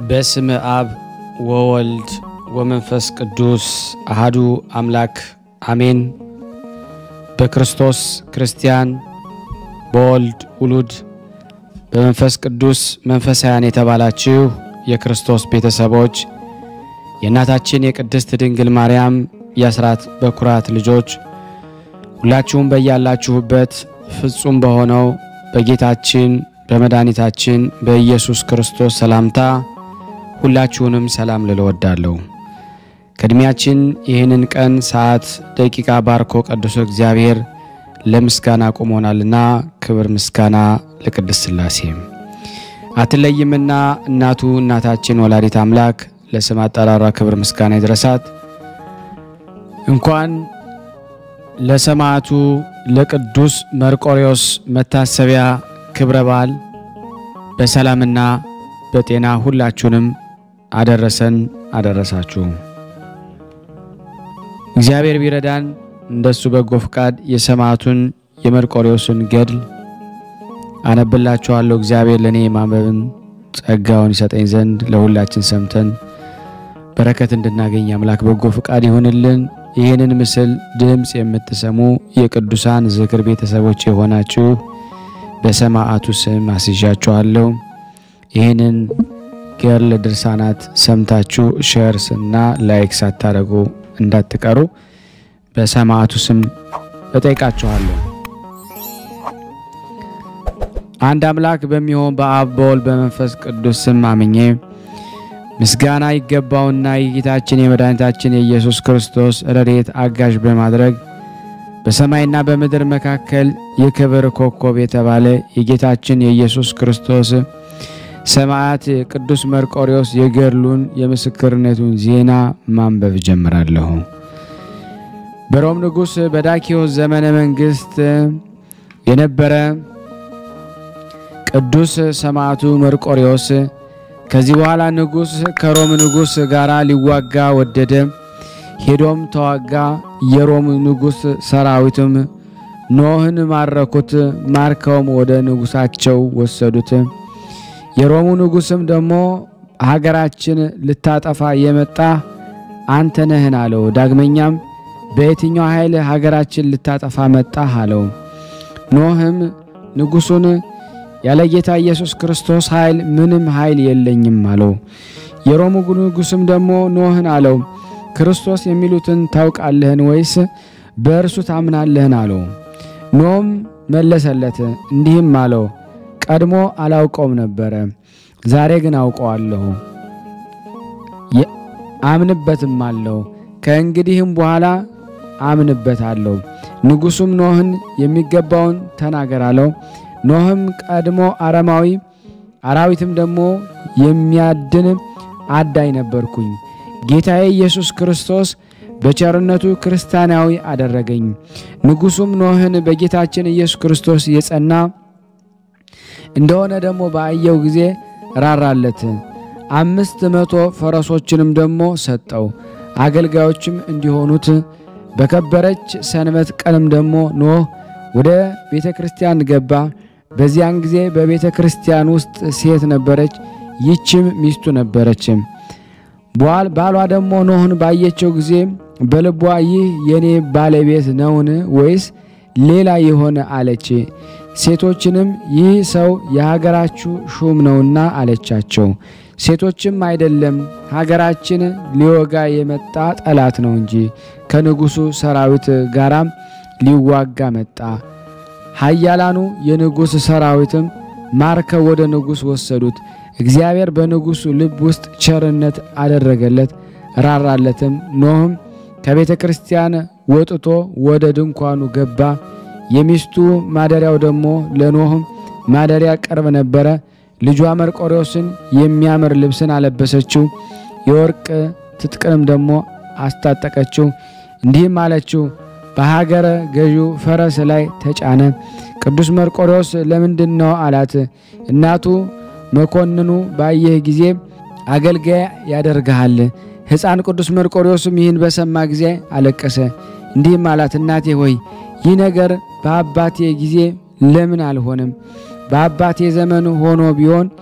በስም አብ ወወልድ ወመንፈስ ቅዱስ አሃዱ አምላክ አሜን። በክርስቶስ ክርስቲያን፣ በወልድ ውሉድ፣ በመንፈስ ቅዱስ መንፈሳውያን የተባላችሁ የክርስቶስ ቤተሰቦች የእናታችን የቅድስት ድንግል ማርያም የአስራት በኩራት ልጆች ሁላችሁም በያላችሁበት ፍጹም በሆነው በጌታችን በመድኃኒታችን በኢየሱስ ክርስቶስ ሰላምታ ሁላችሁንም ሰላም ልል እወዳለሁ። ቅድሚያችን ይህንን ቀን ሰዓት፣ ደቂቃ ባርኮ ቀድሶ እግዚአብሔር ለምስጋና ቆሞናልና ክብር ምስጋና ለቅድስት ሥላሴ አትለይምና እናቱ እናታችን ወላዲት አምላክ ለስም አጠራሯ ክብር ምስጋና ይድረሳት። እንኳን ለሰማዕቱ ለቅዱስ መርቆሬዎስ መታሰቢያ ክብረ በዓል በሰላምና በጤና ሁላችሁንም አደረሰን አደረሳችሁ። እግዚአብሔር ቢረዳን እንደሱ በጎ ፍቃድ የሰማዕቱን የመርቆሬዎስን ገድል አነብላችኋለሁ። እግዚአብሔር ለእኔ የማንበብን ጸጋውን ይሰጠኝ ዘንድ ለሁላችን ሰምተን በረከት እንድናገኝ አምላክ በጎ ፍቃድ ይሁንልን። ይህንን ምስል ድምፅ የምትሰሙ የቅዱሳን ዝክር ቤተሰቦች የሆናችሁ በሰማዕቱ ስም አስይዣችኋለሁ። ይህንን ገድል ድርሳናት ሰምታችሁ ሼርስ እና ላይክ ሳታደርጉ እንዳትቀሩ በሰማዕቱ ስም እጠይቃችኋለሁ። አንድ አምላክ በሚሆን በአብ በወልድ በመንፈስ ቅዱስ ስም አምኜ ምስጋና ይገባውና የጌታችን የመድኃኒታችን የኢየሱስ ክርስቶስ ረድኤት አጋዥ በማድረግ በሰማይና በምድር መካከል የክብር ኮከብ የተባለ የጌታችን የኢየሱስ ክርስቶስ ሰማዕት ቅዱስ መርቆሬዎስ የገድሉን የምስክርነቱን ዜና ማንበብ ጀምራለሁ። በሮም ንጉሥ በዳኪዎስ ዘመነ መንግሥት የነበረ ቅዱስ ሰማዕቱ መርቆሬዎስ ከዚህ በኋላ ንጉሥ ከሮም ንጉሥ ጋር ሊዋጋ ወደደ። ሄዶም ተዋጋ። የሮም ንጉሥ ሰራዊትም ኖህን ማረኩት። ማርከውም ወደ ንጉሳቸው ወሰዱት። የሮሙ ንጉሥም ደግሞ ሀገራችን ልታጠፋ የመጣ አንተ ነህን አለው። ዳግመኛም በየትኛው ኃይል ሀገራችን ልታጠፋ መጣህ አለው። ኖህም ንጉሡን ያለ ጌታ ኢየሱስ ክርስቶስ ኃይል ምንም ኃይል የለኝም አለው። የሮሙ ንጉሥም ደግሞ ኖህን አለው ክርስቶስ የሚሉትን ታውቃለህን? ወይስ በእርሱ ታምናለህን? አለው። ኖህም መለሰለት እንዲህም አለው ቀድሞ አላውቀውም ነበረ፣ ዛሬ ግን አውቀዋለሁ፣ አምንበትም አለው። ከእንግዲህም በኋላ አምንበታለሁ። ንጉሡም ኖህን የሚገባውን ተናገር አለው። ኖህም ቀድሞ አረማዊ አራዊትም ደግሞ የሚያድን አዳኝ ነበርኩኝ። ጌታዬ ኢየሱስ ክርስቶስ በቸርነቱ ክርስቲያናዊ አደረገኝ። ንጉሡም ኖህን በጌታችን ኢየሱስ ክርስቶስ የጸና እንደሆነ ደግሞ ባየው ጊዜ ራራለት። አምስት መቶ ፈረሶችንም ደግሞ ሰጠው፣ አገልጋዮችም እንዲሆኑት። በከበረች ሰንበት ቀንም ደግሞ ኖህ ወደ ቤተ ክርስቲያን ገባ። በዚያን ጊዜ በቤተ ክርስቲያን ውስጥ ሴት ነበረች፣ ይህችም ሚስቱ ነበረች። ባሏ ደግሞ ኖህን ባየችው ጊዜ በልቧ ይህ የኔ ባለቤት ነውን ወይስ ሌላ የሆነ አለች። ሴቶችንም ይህ ሰው የሀገራችሁ ሹም ነውና አለቻቸው። ሴቶችም አይደለም ሀገራችን ሊወጋ የመጣ ጠላት ነው እንጂ ከንጉሡ ሰራዊት ጋራም ሊዋጋ መጣ። ኃያላኑ የንጉሥ ሰራዊትም ማርከው ወደ ንጉሥ ወሰዱት። እግዚአብሔር በንጉሡ ልብ ውስጥ ቸርነት አደረገለት፣ ራራለትም። ኖህም ከቤተ ክርስቲያን ወጥቶ ወደ ድንኳኑ ገባ። የሚስቱ ማደሪያው ደግሞ ለኖህም ማደሪያ ቅርብ ነበረ። ልጇ መርቆሬዎስን የሚያምር ልብስን አለበሰችው፣ የወርቅ ትጥቅንም ደግሞ አስታጠቀችው። እንዲህም አለችው በሀገረ ገዢው ፈረስ ላይ ተጫነ። ቅዱስ መርቆሬዎስ ለምንድን ነው አላት። እናቱ መኮንኑ ባየህ ጊዜ አገልጋይ ያደርግሃል። ሕፃን ቅዱስ መርቆሬዎስም ይህን በሰማ ጊዜ አለቀሰ። እንዲህም አላት፣ እናቴ ሆይ ይህ ነገር በአባቴ ጊዜ ለምን አልሆነም? በአባቴ ዘመን ሆኖ ቢሆን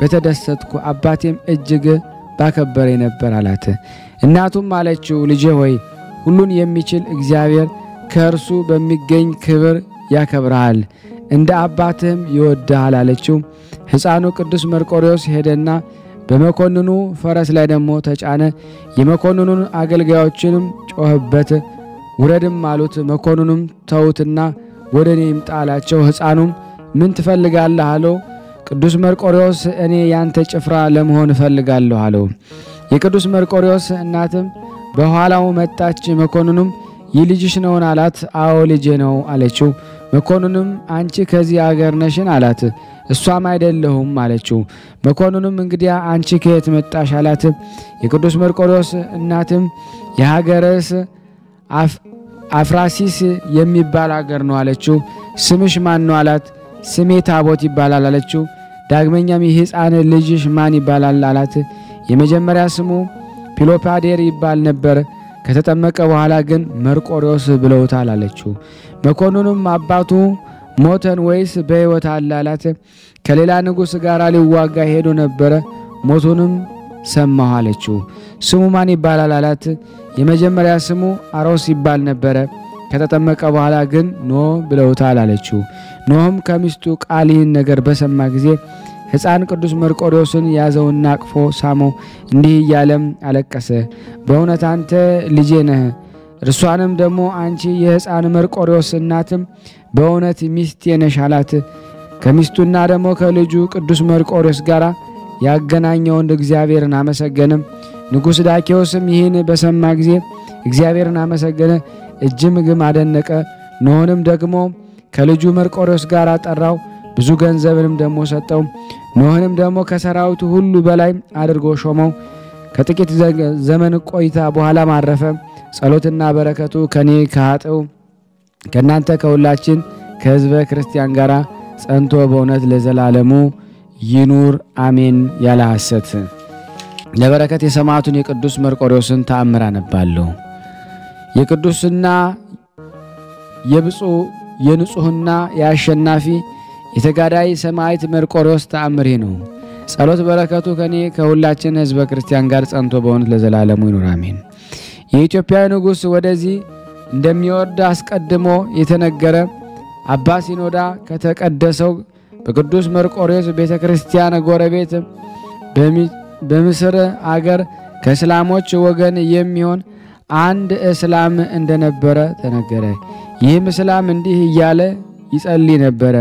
በተደሰትኩ፣ አባቴም እጅግ ባከበረ ነበር አላት። እናቱም አለችው ልጄ ሆይ ሁሉን የሚችል እግዚአብሔር ከእርሱ በሚገኝ ክብር ያከብረሃል፣ እንደ አባትህም ይወድሃል አለችው። ሕፃኑ ቅዱስ መርቆሬዎስ ሄደና በመኮንኑ ፈረስ ላይ ደግሞ ተጫነ። የመኮንኑን አገልጋዮችንም ጮኸበት፣ ውረድም አሉት። መኮንኑም ተዉትና ወደ እኔ ይምጣ አላቸው። ሕፃኑም ምን ትፈልጋለህ አለው። ቅዱስ መርቆሬዎስ እኔ ያንተ ጭፍራ ለመሆን እፈልጋለሁ አለው። የቅዱስ መርቆሬዎስ እናትም በኋላው መጣች። መኮንኑም ይህ ልጅሽ ነውን አላት። አዎ ልጄ ነው አለችው። መኮንኑም አንቺ ከዚህ አገር ነሽን አላት። እሷም አይደለሁም አለችው። መኮንኑም እንግዲያ አንቺ ከየት መጣሽ አላት። የቅዱስ መርቆሬዎስ እናትም የሀገርስ አፍራሲስ የሚባል አገር ነው አለችው። ስምሽ ማን ነው አላት። ስሜ ታቦት ይባላል አለችው። ዳግመኛም ይህ ሕፃን ልጅሽ ማን ይባላል አላት። የመጀመሪያ ስሙ ፒሎፓዴር ይባል ነበር፣ ከተጠመቀ በኋላ ግን መርቆሬዎስ ብለውታል አለችው። መኮንኑም አባቱ ሞተን ወይስ በሕይወት አለ አላት። ከሌላ ንጉሥ ጋር ሊዋጋ ሄዶ ነበረ፣ ሞቱንም ሰማሁ አለችው። ስሙ ማን ይባላል አላት። የመጀመሪያ ስሙ አሮስ ይባል ነበረ፣ ከተጠመቀ በኋላ ግን ኖ ብለውታል አለችው። ኖህም ከሚስቱ ቃል ይህን ነገር በሰማ ጊዜ ሕፃን ቅዱስ መርቆሬዎስን ያዘውና አቅፎ ሳመው፣ እንዲህ እያለም አለቀሰ። በእውነት አንተ ልጄ ነህ፣ እርሷንም ደግሞ አንቺ የሕፃን መርቆሬዎስ እናትም በእውነት ሚስቴ ነሽ አላት። ከሚስቱና ደግሞ ከልጁ ቅዱስ መርቆሬዎስ ጋር ያገናኘውን እግዚአብሔርን አመሰገንም። ንጉሥ ዳኬዎስም ይህን በሰማ ጊዜ እግዚአብሔርን አመሰገነ፣ እጅግም አደነቀ። ኖሆንም ደግሞ ከልጁ መርቆሬዎስ ጋር ጠራው፣ ብዙ ገንዘብንም ደግሞ ሰጠው። ኖህንም ደግሞ ከሰራዊቱ ሁሉ በላይ አድርጎ ሾመው። ከጥቂት ዘመን ቆይታ በኋላም አረፈ። ጸሎትና በረከቱ ከኔ ከኃጥው ከእናንተ ከሁላችን ከሕዝበ ክርስቲያን ጋር ጸንቶ በእውነት ለዘላለሙ ይኑር አሜን። ያለ ሐሰት ለበረከት የሰማዕቱን የቅዱስ መርቆሬዎስን ተአምር አነባለሁ። የቅዱስና የብፁዕ የንጹሕና የአሸናፊ የተጋዳይ ሰማዕት መርቆሬዎስ ተአምር ነው። ጸሎት በረከቱ ከኔ ከሁላችን ሕዝበ ክርስቲያን ጋር ጸንቶ በእውነት ለዘላለሙ ይኑር አሜን። የኢትዮጵያ ንጉሥ ወደዚህ እንደሚወርድ አስቀድሞ የተነገረ አባ ሲኖዳ ከተቀደሰው በቅዱስ መርቆሬዎስ ቤተ ክርስቲያን ጎረቤት በምስር አገር ከእስላሞች ወገን የሚሆን አንድ እስላም እንደነበረ ተነገረ። ይህም እስላም እንዲህ እያለ ይጸልይ ነበረ።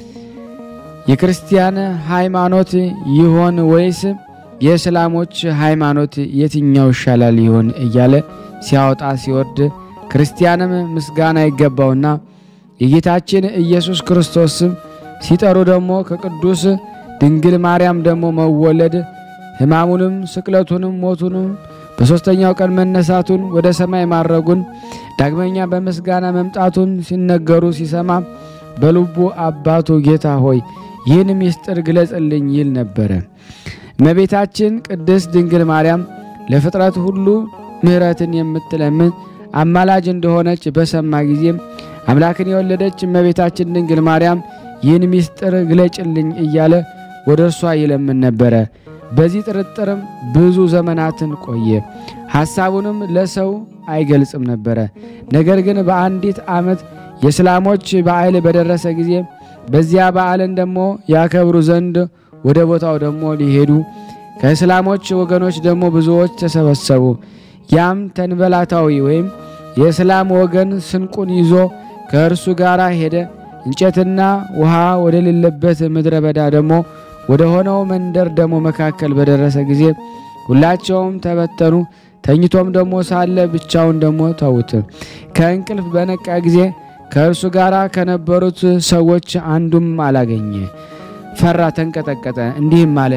የክርስቲያን ሃይማኖት ይሆን ወይስ የእስላሞች ሃይማኖት የትኛው ይሻላል ይሆን እያለ ሲያወጣ ሲወርድ ክርስቲያንም ምስጋና ይገባውና የጌታችን ኢየሱስ ክርስቶስ ስም ሲጠሩ ደግሞ ከቅዱስ ድንግል ማርያም ደግሞ መወለድ ሕማሙንም ስቅለቱንም ሞቱንም በሦስተኛው ቀን መነሳቱን ወደ ሰማይ ማድረጉን ዳግመኛ በምስጋና መምጣቱን ሲነገሩ ሲሰማ በልቡ አባቱ ጌታ ሆይ ይህን ምስጢር ግለጽልኝ ይል ነበረ። እመቤታችን ቅድስት ድንግል ማርያም ለፍጥረት ሁሉ ምሕረትን የምትለምን አማላጅ እንደሆነች በሰማ ጊዜም አምላክን የወለደች እመቤታችን ድንግል ማርያም ይህን ምስጢር ግለጭልኝ እያለ ወደ እርሷ ይለምን ነበረ። በዚህ ጥርጥርም ብዙ ዘመናትን ቆየ። ሐሳቡንም ለሰው አይገልጽም ነበረ። ነገር ግን በአንዲት ዓመት የእስላሞች በዓል በደረሰ ጊዜ በዚያ በዓልን ደግሞ ያከብሩ ዘንድ ወደ ቦታው ደግሞ ሊሄዱ ከእስላሞች ወገኖች ደግሞ ብዙዎች ተሰበሰቡ። ያም ተንበላታዊ ወይም የእስላም ወገን ስንቁን ይዞ ከእርሱ ጋር ሄደ። እንጨትና ውሃ ወደሌለበት ምድረ በዳ ደግሞ ወደ ሆነው መንደር ደግሞ መካከል በደረሰ ጊዜ ሁላቸውም ተበተኑ። ተኝቶም ደግሞ ሳለ ብቻውን ደግሞ ተዉት። ከእንቅልፍ በነቃ ጊዜ ከእርሱ ጋር ከነበሩት ሰዎች አንዱም አላገኘ። ፈራ፣ ተንቀጠቀጠ። እንዲህም አለ፣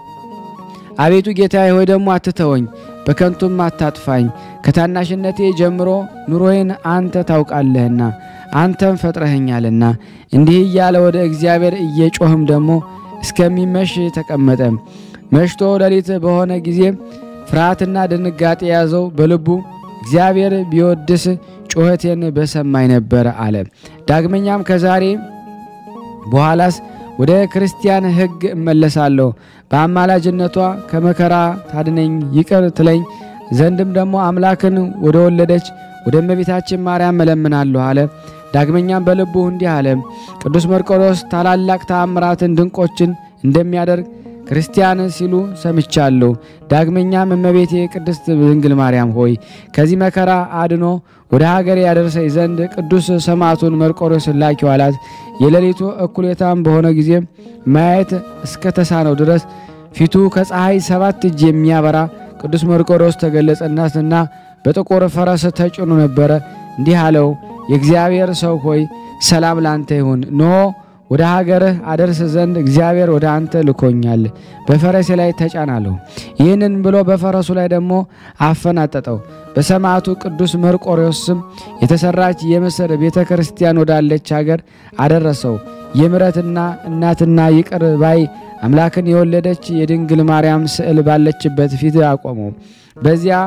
አቤቱ ጌታዬ ሆይ ደግሞ አትተወኝ፣ በከንቱም አታጥፋኝ። ከታናሽነቴ ጀምሮ ኑሮዬን አንተ ታውቃለህና አንተም ፈጥረኸኛልና። እንዲህ እያለ ወደ እግዚአብሔር እየጮህም ደግሞ እስከሚመሽ ተቀመጠ። መሽቶ ሌሊት በሆነ ጊዜ ፍርሃትና ድንጋጤ ያዘው። በልቡ እግዚአብሔር ቢወድስ ጩኸቴን በሰማኝ ነበር አለ። ዳግመኛም ከዛሬ በኋላስ ወደ ክርስቲያን ሕግ እመለሳለሁ። በአማላጅነቷ ከመከራ ታድነኝ ይቅር ትለኝ ዘንድም ደግሞ አምላክን ወደ ወለደች ወደ እመቤታችን ማርያም እለምናለሁ አለ። ዳግመኛም በልቡ እንዲህ አለ። ቅዱስ መርቆሬዎስ ታላላቅ ተአምራትን ድንቆችን እንደሚያደርግ ክርስቲያን ሲሉ ሰምቻለሁ። ዳግመኛም እመቤቴ ቅድስት ድንግል ማርያም ሆይ ከዚህ መከራ አድኖ ወደ ሀገር ያደርሰኝ ዘንድ ቅዱስ ሰማዕቱን መርቆሬዎስን ላኪው አላት። የሌሊቱ እኩሌታም በሆነ ጊዜ ማየት እስከ ተሳነው ድረስ ፊቱ ከፀሐይ ሰባት እጅ የሚያበራ ቅዱስ መርቆሬዎስ ተገለጸናትና በጥቁር ፈረስ ተጭኖ ነበረ። እንዲህ አለው፣ የእግዚአብሔር ሰው ሆይ ሰላም ላንተ ይሁን። ኖ ወደ ሀገርህ አደርስ ዘንድ እግዚአብሔር ወደ አንተ ልኮኛል። በፈረሴ ላይ ተጫናለሁ። ይህንን ብሎ በፈረሱ ላይ ደግሞ አፈናጠጠው። በሰማዕቱ ቅዱስ መርቆሬዎስ ስም የተሰራች የምስር ቤተ ክርስቲያን ወዳለች ሀገር አደረሰው። የምሕረትና እናትና ይቅር ባይ አምላክን የወለደች የድንግል ማርያም ስዕል ባለችበት ፊት አቆመው። በዚያ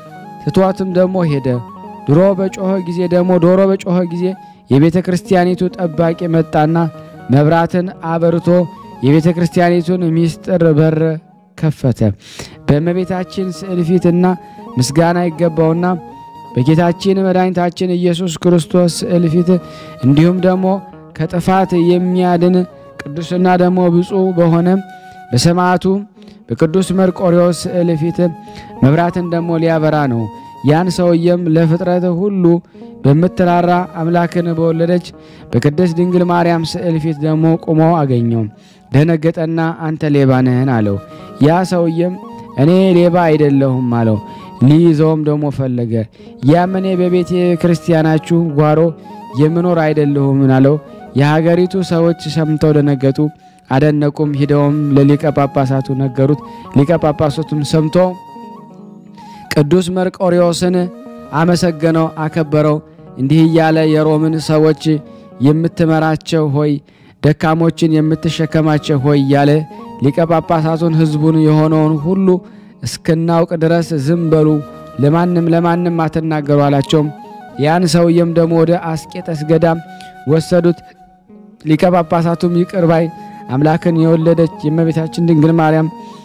ትቷትም ደግሞ ሄደ። ድሮ በጮኸ ጊዜ ደግሞ ዶሮ በጮኸ ጊዜ የቤተ ክርስቲያኒቱ ጠባቂ መጣና መብራትን አበርቶ የቤተ ክርስቲያኒቱን ምስጢር በር ከፈተ። በእመቤታችን ስዕል ፊትና ምስጋና ይገባውና በጌታችን መድኃኒታችን ኢየሱስ ክርስቶስ ስዕል ፊት እንዲሁም ደግሞ ከጥፋት የሚያድን ቅዱስና ደግሞ ብፁዕ በሆነ በሰማዕቱ በቅዱስ መርቆሬዎስ ስዕል ፊት መብራትን ደግሞ ሊያበራ ነው። ያን ሰውየም ለፍጥረት ሁሉ በምትራራ አምላክን በወለደች በቅድስት ድንግል ማርያም ስዕል ፊት ደግሞ ቆሞ አገኘው። ደነገጠና አንተ ሌባ ነህን አለው። ያ ሰውየም እኔ ሌባ አይደለሁም አለው። ሊይዘውም ደግሞ ፈለገ። ያም እኔ በቤተ ክርስቲያናችሁ ጓሮ የምኖር አይደለሁም አለው። የሀገሪቱ ሰዎች ሰምተው ደነገጡ፣ አደነቁም። ሂደውም ለሊቀ ጳጳሳቱ ነገሩት። ሊቀ ጳጳሳቱም ሰምቶ ቅዱስ መርቆሬዎስን አመሰገነው፣ አከበረው። እንዲህ እያለ የሮምን ሰዎች የምትመራቸው ሆይ ደካሞችን የምትሸከማቸው ሆይ እያለ ሊቀ ጳጳሳቱን ሕዝቡን የሆነውን ሁሉ እስክናውቅ ድረስ ዝም በሉ፣ ለማንም ለማንም አትናገሩ አላቸውም። ያን ሰውየም ደግሞ ወደ አስቄጠስ ገዳም ወሰዱት። ሊቀ ጳጳሳቱም ይቅር ባይ አምላክን የወለደች የእመቤታችን ድንግል ማርያም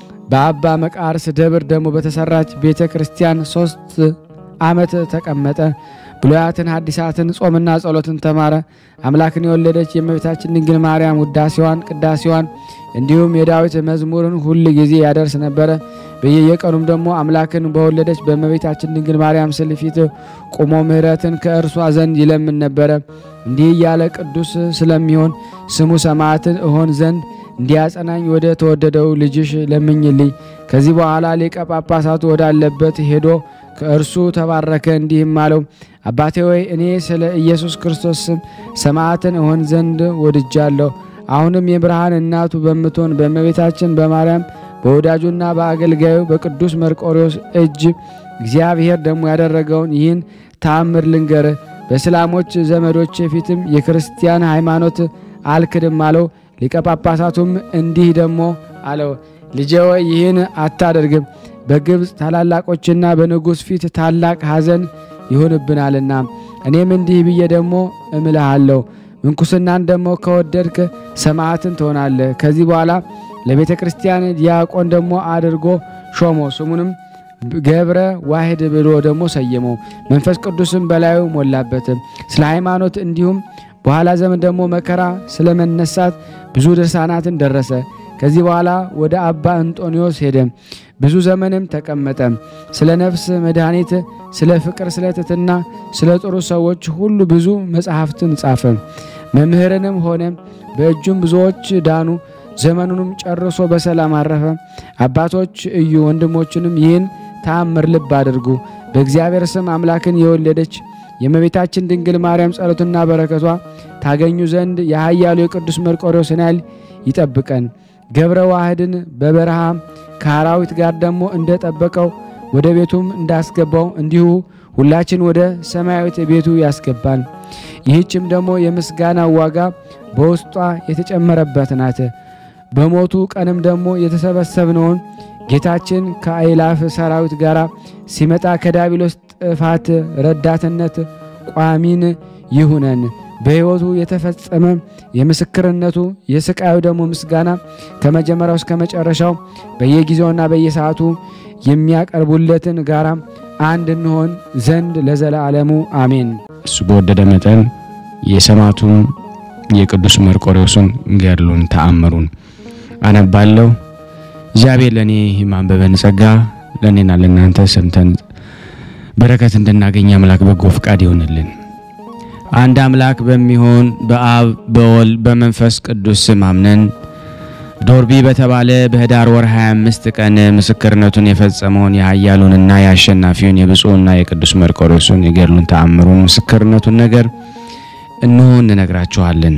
በአባ መቃርስ ደብር ደግሞ በተሰራች ቤተ ክርስቲያን ሶስት ዓመት ተቀመጠ። ብሉያትን ሐዲሳትን ጾምና ጸሎትን ተማረ። አምላክን የወለደች የእመቤታችን ድንግል ማርያም ውዳሴዋን፣ ቅዳሴዋን እንዲሁም የዳዊት መዝሙርን ሁል ጊዜ ያደርስ ነበረ። በየቀኑም ደግሞ አምላክን በወለደች በእመቤታችን ድንግል ማርያም ስዕል ፊት ቆሞ ምሕረትን ከእርሷ ዘንድ ይለምን ነበረ። እንዲህ እያለ ቅዱስ ስለሚሆን ስሙ ሰማዕትን እሆን ዘንድ እንዲያጸናኝ ወደ ተወደደው ልጅሽ ለምኝልኝ። ከዚህ በኋላ ሊቀ ጳጳሳቱ ወዳለበት ሄዶ ከእርሱ ተባረከ። እንዲህም አለው፣ አባቴ ወይ እኔ ስለ ኢየሱስ ክርስቶስ ስም ሰማዕትን እሆን ዘንድ ወድጃለሁ። አሁንም የብርሃን እናቱ በምትሆን በእመቤታችን በማርያም በወዳጁና በአገልጋዩ በቅዱስ መርቆሬዎስ እጅ እግዚአብሔር ደግሞ ያደረገውን ይህን ተአምር ልንገርህ። በእስላሞች ዘመዶች ፊትም የክርስቲያን ሃይማኖት አልክድም አለው። ሊቀ ጳጳሳቱም እንዲህ ደግሞ አለው፣ ልጄ ወይ ይህን አታደርግም፣ በግብፅ ታላላቆችና በንጉሥ ፊት ታላቅ ሐዘን ይሆንብናልና። እኔም እንዲህ ብዬ ደግሞ እምልሃለሁ፣ ምንኩስናን ደግሞ ከወደድክ ሰማዕትን ትሆናለህ። ከዚህ በኋላ ለቤተ ክርስቲያን ዲያቆን ደግሞ አድርጎ ሾሞ ስሙንም ገብረ ዋህድ ብሎ ደግሞ ሰየመው። መንፈስ ቅዱስም በላዩ ሞላበትም ስለ ሃይማኖት እንዲሁም በኋላ ዘመን ደግሞ መከራ ስለ መነሳት ብዙ ድርሳናትን ደረሰ። ከዚህ በኋላ ወደ አባ እንጦኒዮስ ሄደ። ብዙ ዘመንም ተቀመጠ። ስለ ነፍስ መድኃኒት፣ ስለ ፍቅር፣ ስለ ትሕትና፣ ስለ ጥሩ ሰዎች ሁሉ ብዙ መጽሐፍትን ጻፈ። መምህርንም ሆነ። በእጁም ብዙዎች ዳኑ። ዘመኑንም ጨርሶ በሰላም አረፈ። አባቶች እዩ፣ ወንድሞችንም ይህን ተአምር ልብ አድርጉ። በእግዚአብሔር ስም አምላክን የወለደች የእመቤታችን ድንግል ማርያም ጸሎትና በረከቷ ታገኙ ዘንድ የኃያሉ የቅዱስ መርቆሬዎስን ኃይል ይጠብቀን። ገብረ ዋህድን በበረሃ ከአራዊት ጋር ደግሞ እንደጠበቀው ወደ ቤቱም እንዳስገባው እንዲሁ ሁላችን ወደ ሰማያዊት ቤቱ ያስገባል። ይህችም ደግሞ የምስጋና ዋጋ በውስጧ የተጨመረበት ናት። በሞቱ ቀንም ደግሞ የተሰበሰብነውን ጌታችን ከአእላፍ ሰራዊት ጋር ሲመጣ ከዳቢሎስ ጥፋት ረዳትነት ቋሚን ይሁነን። በሕይወቱ የተፈጸመ የምስክርነቱ የስቃዩ ደግሞ ምስጋና ከመጀመሪያው እስከ መጨረሻው በየጊዜውና በየሰዓቱ የሚያቀርቡለትን ጋራ አንድ እንሆን ዘንድ ለዘላለሙ አሜን። እሱ በወደደ መጠን የሰማዕቱን የቅዱስ መርቆሬዎስን ገድሉን ተአምሩን አነባለሁ። እግዚአብሔር ለእኔ የማንበበን ጸጋ ለእኔና ለእናንተ ሰምተን በረከት እንድናገኝ አምላክ በጎ ፍቃድ ይሆንልን። አንድ አምላክ በሚሆን በአብ በወልድ በመንፈስ ቅዱስ ስም አምነን ዶርቢ በተባለ በህዳር ወር 25 ቀን ምስክርነቱን የፈጸመውን የኃያሉንና የአሸናፊውን የብፁዕና የቅዱስ መርቆሬዎስን የገድሉን ተአምሩን ምስክርነቱን ነገር እንሆ እንነግራችኋለን።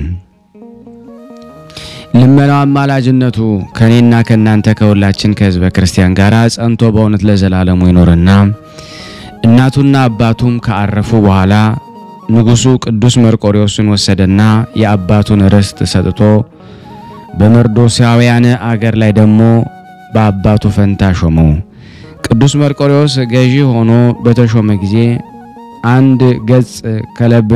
ልመናው አማላጅነቱ ከእኔና ከእናንተ ከሁላችን ከህዝበ ክርስቲያን ጋር ጸንቶ በእውነት ለዘላለሙ ይኖርና እናቱና አባቱም ከአረፉ በኋላ ንጉሡ ቅዱስ መርቆሬዎስን ወሰደና የአባቱን ርስት ሰጥቶ በመርዶሳውያን አገር ላይ ደግሞ በአባቱ ፈንታ ሾመው። ቅዱስ መርቆሬዎስ ገዢ ሆኖ በተሾመ ጊዜ አንድ ገጽ ከለብ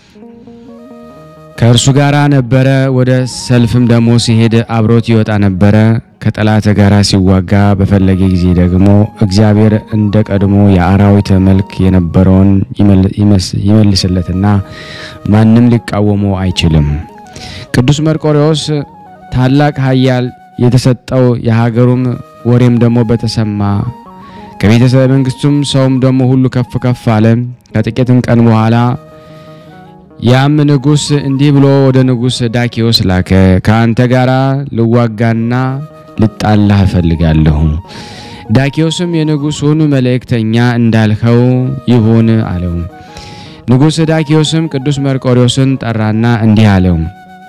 ከእርሱ ጋር ነበረ። ወደ ሰልፍም ደግሞ ሲሄድ አብሮት ይወጣ ነበረ። ከጠላት ጋር ሲዋጋ በፈለገ ጊዜ ደግሞ እግዚአብሔር እንደ ቀድሞ የአራዊት መልክ የነበረውን ይመልስለትና ማንም ሊቃወመው አይችልም። ቅዱስ መርቆሬዎስ ታላቅ ኃያል የተሰጠው የሀገሩም ወሬም ደግሞ በተሰማ ከቤተሰብ መንግስቱም ሰውም ደግሞ ሁሉ ከፍ ከፍ አለ። ከጥቂትም ቀን በኋላ ያም ንጉሥ እንዲህ ብሎ ወደ ንጉሥ ዳኪዎስ ላከ። ከአንተ ጋር ልዋጋና ልጣላህ እፈልጋለሁ። ዳኪዎስም የንጉሡን መልእክተኛ እንዳልኸው ይሁን አለው። ንጉሥ ዳኪዎስም ቅዱስ መርቆሬዎስን ጠራና እንዲህ አለው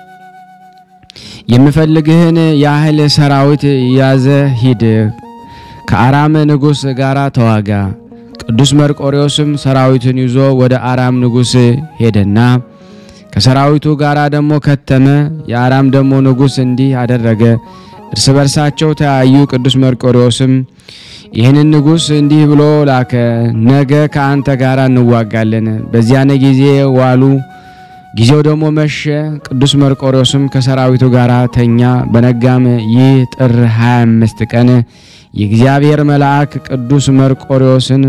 የምፈልግህን ያህል ሰራዊት ያዘ ሂድ፣ ከአራም ንጉሥ ጋር ተዋጋ። ቅዱስ መርቆሬዎስም ሰራዊቱን ይዞ ወደ አራም ንጉሥ ሄደና ከሰራዊቱ ጋር ደግሞ ከተመ። የአራም ደግሞ ንጉሥ እንዲህ አደረገ፣ እርስ በርሳቸው ተያዩ። ቅዱስ መርቆሬዎስም ይህንን ንጉሥ እንዲህ ብሎ ላከ፣ ነገ ከአንተ ጋር እንዋጋለን። በዚያን ጊዜ ዋሉ። ጊዜው ደግሞ መሸ። ቅዱስ መርቆሬዎስም ከሰራዊቱ ጋር ተኛ። በነጋም ይህ ጥር 25 ቀን የእግዚአብሔር መልአክ ቅዱስ መርቆሬዎስን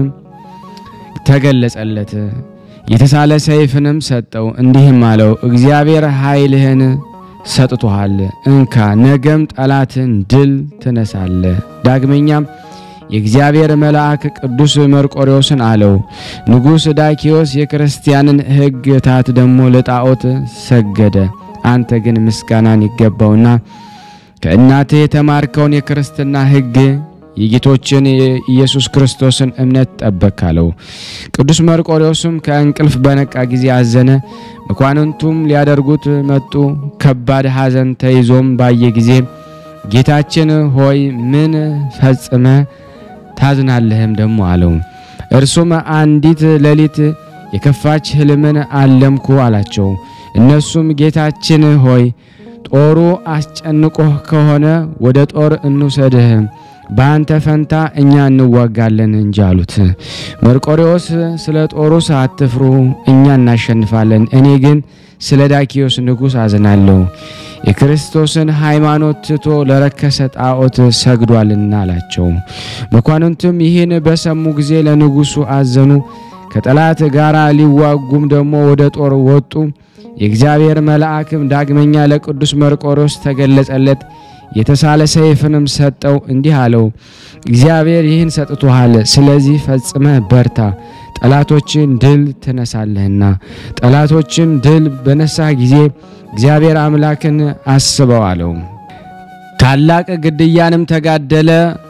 ተገለጸለት። የተሳለ ሰይፍንም ሰጠው፣ እንዲህም አለው እግዚአብሔር ኃይልህን ሰጥቶሃል። እንካ፣ ነገም ጠላትን ድል ትነሳለ። ዳግመኛም የእግዚአብሔር መልአክ ቅዱስ መርቆሬዎስን አለው ንጉሥ ዳኪዎስ የክርስቲያንን ሕግታት ደግሞ ለጣዖት ሰገደ። አንተ ግን ምስጋናን ይገባውና ከእናትህ የተማርከውን የክርስትና ሕግ የጌቶችን የኢየሱስ ክርስቶስን እምነት ጠበቅ አለው። ቅዱስ መርቆሬዎስም ከእንቅልፍ በነቃ ጊዜ አዘነ። መኳንንቱም ሊያደርጉት መጡ። ከባድ ሐዘን ተይዞም ባየ ጊዜ ጌታችን ሆይ ምን ፈጽመ ታዝናለህም ደግሞ አለው። እርሱም አንዲት ሌሊት የከፋች ሕልምን አለምኩ አላቸው። እነሱም ጌታችን ሆይ ጦሩ አስጨንቆህ ከሆነ ወደ ጦር እንውሰድህ፣ በአንተ ፈንታ እኛ እንዋጋለን እንጂ አሉት። መርቆሬዎስ ስለ ጦሩስ አትፍሩ፣ እኛ እናሸንፋለን። እኔ ግን ስለ ዳኪዎስ ንጉሥ አዝናለሁ፣ የክርስቶስን ሃይማኖት ትቶ ለረከሰ ጣዖት ሰግዷልና አላቸው። መኳንንቱም ይህን በሰሙ ጊዜ ለንጉሡ አዘኑ። ከጠላት ጋር ሊዋጉም ደግሞ ወደ ጦር ወጡ። የእግዚአብሔር መልአክም ዳግመኛ ለቅዱስ መርቆሬዎስ ተገለጸለት። የተሳለ ሰይፍንም ሰጠው፣ እንዲህ አለው እግዚአብሔር ይህን ሰጥቶሃል። ስለዚህ ፈጽመህ በርታ፣ ጠላቶችን ድል ትነሳለህና። ጠላቶችን ድል በነሳህ ጊዜ እግዚአብሔር አምላክን አስበው አለው። ታላቅ ግድያንም ተጋደለ።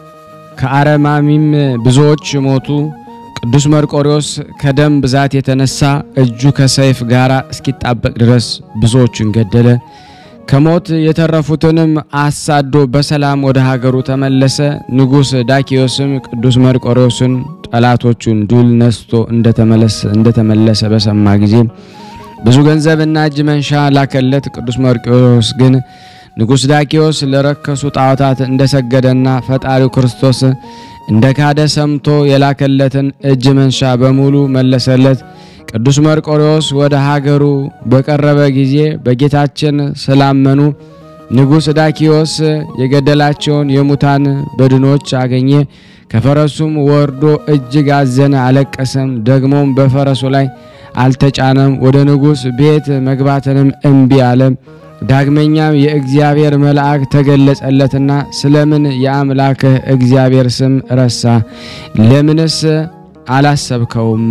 ከአረማሚም ብዙዎች ሞቱ። ቅዱስ መርቆሬዎስ ከደም ብዛት የተነሳ እጁ ከሰይፍ ጋር እስኪጣበቅ ድረስ ብዙዎችን ገደለ። ከሞት የተረፉትንም አሳዶ በሰላም ወደ ሀገሩ ተመለሰ። ንጉሥ ዳኪዎስም ቅዱስ መርቆሬዎስን ጠላቶቹን ድል ነስቶ እንደተመለሰ በሰማ ጊዜ ብዙ ገንዘብና እጅ መንሻ ላከለት። ቅዱስ መርቆሬዎስ ግን ንጉሥ ዳኪዎስ ለረከሱ ጣዖታት እንደሰገደና ፈጣሪው ክርስቶስ እንደ ካደ ሰምቶ የላከለትን እጅ መንሻ በሙሉ መለሰለት። ቅዱስ መርቆሬዎስ ወደ ሀገሩ በቀረበ ጊዜ በጌታችን ስላመኑ ንጉሥ ዳኪዎስ የገደላቸውን የሙታን በድኖች አገኘ። ከፈረሱም ወርዶ እጅግ አዘነ፣ አለቀሰም። ደግሞም በፈረሱ ላይ አልተጫነም። ወደ ንጉሥ ቤት መግባትንም እምቢ አለ። ዳግመኛም የእግዚአብሔር መልአክ ተገለጸለትና ስለምን የአምላክህ እግዚአብሔር ስም ረሳ? ለምንስ አላሰብከውም?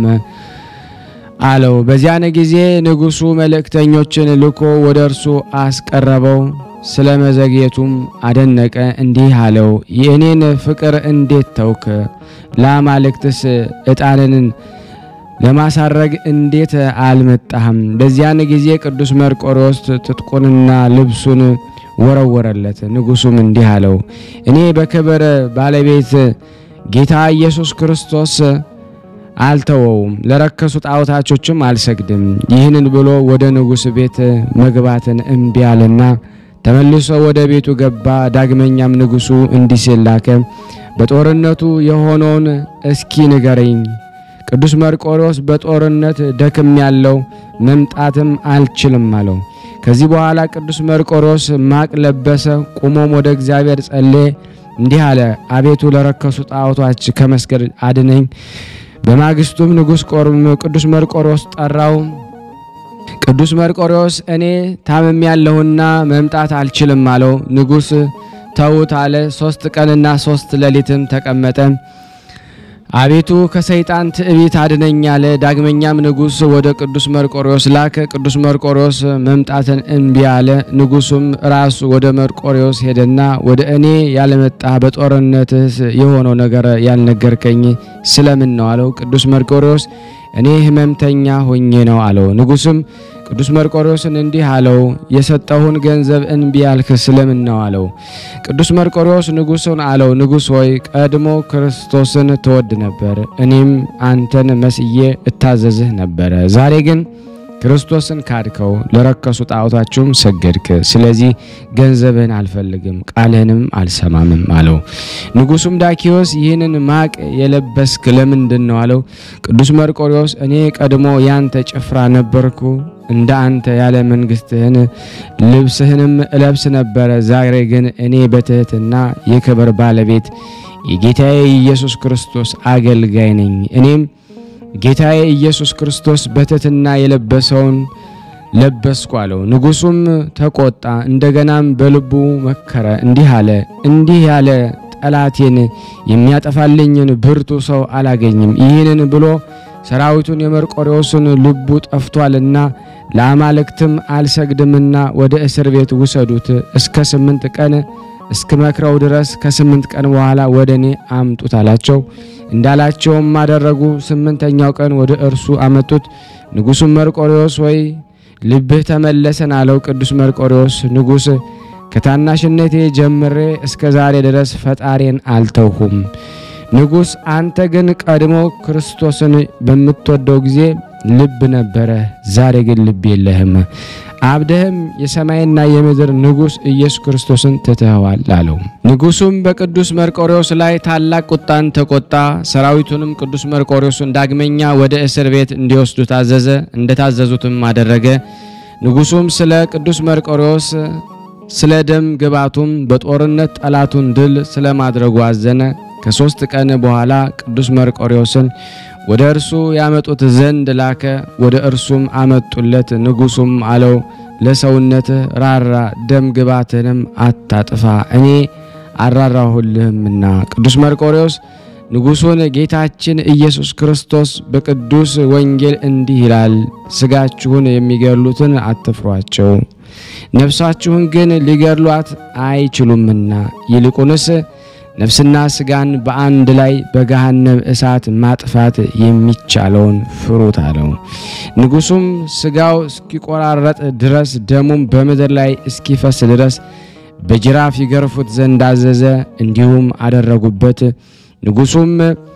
አለው። በዚያን ጊዜ ንጉሡ መልእክተኞችን ልኮ ወደ እርሱ አስቀረበው። ስለ መዘግየቱም አደነቀ። እንዲህ አለው፣ የእኔን ፍቅር እንዴት ተውክ? ለአማልክትስ ዕጣንን ለማሳረግ እንዴት አልመጣህም? በዚያን ጊዜ ቅዱስ መርቆሬዎስ ትጥቁንና ልብሱን ወረወረለት። ንጉሡም እንዲህ አለው፣ እኔ በክብር ባለቤት ጌታ ኢየሱስ ክርስቶስ አልተወውም፣ ለረከሱ ጣዖታቾችም አልሰግድም። ይህንን ብሎ ወደ ንጉሥ ቤት መግባትን እምቢ አለና ተመልሶ ወደ ቤቱ ገባ። ዳግመኛም ንጉሡ እንዲህ ሲል ላከ፣ በጦርነቱ የሆነውን እስኪ ንገረኝ። ቅዱስ መርቆሬዎስ በጦርነት ደክም ያለው መምጣትም አልችልም አለው። ከዚህ በኋላ ቅዱስ መርቆሬዎስ ማቅ ለበሰ፣ ቁሞም ወደ እግዚአብሔር ጸለየ፣ እንዲህ አለ፣ አቤቱ ለረከሱ ጣዖቶች ከመስገድ አድነኝ። በማግስቱም ንጉሥ ቅዱስ መርቆሬዎስ ጠራው። ቅዱስ መርቆሬዎስ እኔ ታምም ያለሁና መምጣት አልችልም አለው። ንጉሥ ተውት አለ። ሶስት ቀንና ሶስት ሌሊትም ተቀመጠ። አቤቱ ከሰይጣን ትዕቢት አድነኝ አለ። ዳግመኛም ንጉሥ ወደ ቅዱስ መርቆሬዎስ ላከ። ቅዱስ መርቆሬዎስ መምጣትን እምቢ አለ። ንጉሡም ራሱ ወደ መርቆሬዎስ ሄደና ወደ እኔ ያለመጣ በጦርነትስ የሆነው ነገር ያልነገርከኝ ስለምን ነው አለው። ቅዱስ መርቆሬዎስ እኔ ሕመምተኛ ሆኜ ነው አለው። ንጉሥም ቅዱስ መርቆሬዎስን እንዲህ አለው፣ የሰጠሁን ገንዘብ እንቢ ያልክ ስለምን ነው አለው። ቅዱስ መርቆሬዎስ ንጉሡን አለው፣ ንጉሥ ሆይ ቀድሞ ክርስቶስን ትወድ ነበር፣ እኔም አንተን መስዬ እታዘዝህ ነበረ። ዛሬ ግን ክርስቶስን ካድከው፣ ለረከሱ ጣዖታችሁም ሰገድክ። ስለዚህ ገንዘብህን አልፈልግም፣ ቃልህንም አልሰማምም አለው። ንጉሡም ዳኪዎስ ይህንን ማቅ የለበስክ ለምንድን ነው አለው። ቅዱስ መርቆሬዎስ እኔ ቀድሞ ያንተ ጭፍራ ነበርኩ እንደ አንተ ያለ መንግስትህን ልብስህንም እለብስ ነበረ። ዛሬ ግን እኔ በትህትና የክብር ባለቤት የጌታዬ ኢየሱስ ክርስቶስ አገልጋይ ነኝ። እኔም ጌታዬ ኢየሱስ ክርስቶስ በትህትና የለበሰውን ለበስኩ አለው። ንጉሡም ተቆጣ፣ እንደገናም በልቡ መከረ፣ እንዲህ አለ እንዲህ ያለ ጠላቴን የሚያጠፋልኝን ብርቱ ሰው አላገኝም። ይህንን ብሎ ሰራዊቱን የመርቆሬዎስን ልቡ ጠፍቷልና ለአማልክትም አልሰግድምና ወደ እስር ቤት ውሰዱት፣ እስከ ስምንት ቀን እስክመክረው ድረስ ከስምንት ቀን በኋላ ወደ እኔ አምጡት አላቸው። እንዳላቸውም አደረጉ። ስምንተኛው ቀን ወደ እርሱ አመጡት። ንጉሡም መርቆሬዎስ ወይ ልብህ ተመለሰን አለው። ቅዱስ መርቆሬዎስ ንጉሥ ከታናሽነቴ ጀምሬ እስከ ዛሬ ድረስ ፈጣሪን አልተውሁም። ንጉሥ አንተ ግን ቀድሞ ክርስቶስን በምትወደው ጊዜ ልብ ነበረ፣ ዛሬ ግን ልብ የለህም። አብደህም የሰማይና የምድር ንጉሥ ኢየሱስ ክርስቶስን ትተኸዋል አለው። ንጉሡም በቅዱስ መርቆሬዎስ ላይ ታላቅ ቁጣን ተቆጣ። ሰራዊቱንም ቅዱስ መርቆሬዎስን ዳግመኛ ወደ እስር ቤት እንዲወስዱ ታዘዘ። እንደታዘዙትም አደረገ። ንጉሡም ስለ ቅዱስ መርቆሬዎስ ስለ ደም ግባቱም በጦርነት ጠላቱን ድል ስለ ማድረጉ አዘነ። ከሦስት ቀን በኋላ ቅዱስ መርቆሬዎስን ወደ እርሱ ያመጡት ዘንድ ላከ። ወደ እርሱም አመጡለት። ንጉሡም አለው ለሰውነትህ ራራ፣ ደም ግባትንም አታጥፋ፣ እኔ አራራሁልህምና። ቅዱስ መርቆሬዎስ ንጉሡን ጌታችን ኢየሱስ ክርስቶስ በቅዱስ ወንጌል እንዲህ ይላል፣ ሥጋችሁን የሚገድሉትን አትፍሯቸው፣ ነፍሳችሁን ግን ሊገድሏት አይችሉምና ይልቁንስ ነፍስና ሥጋን በአንድ ላይ በገሃነም እሳት ማጥፋት የሚቻለውን ፍሩት አለው። ንጉሡም ሥጋው እስኪቆራረጥ ድረስ ደሙም በምድር ላይ እስኪፈስ ድረስ በጅራፍ ይገርፉት ዘንድ አዘዘ። እንዲሁም አደረጉበት። ንጉሡም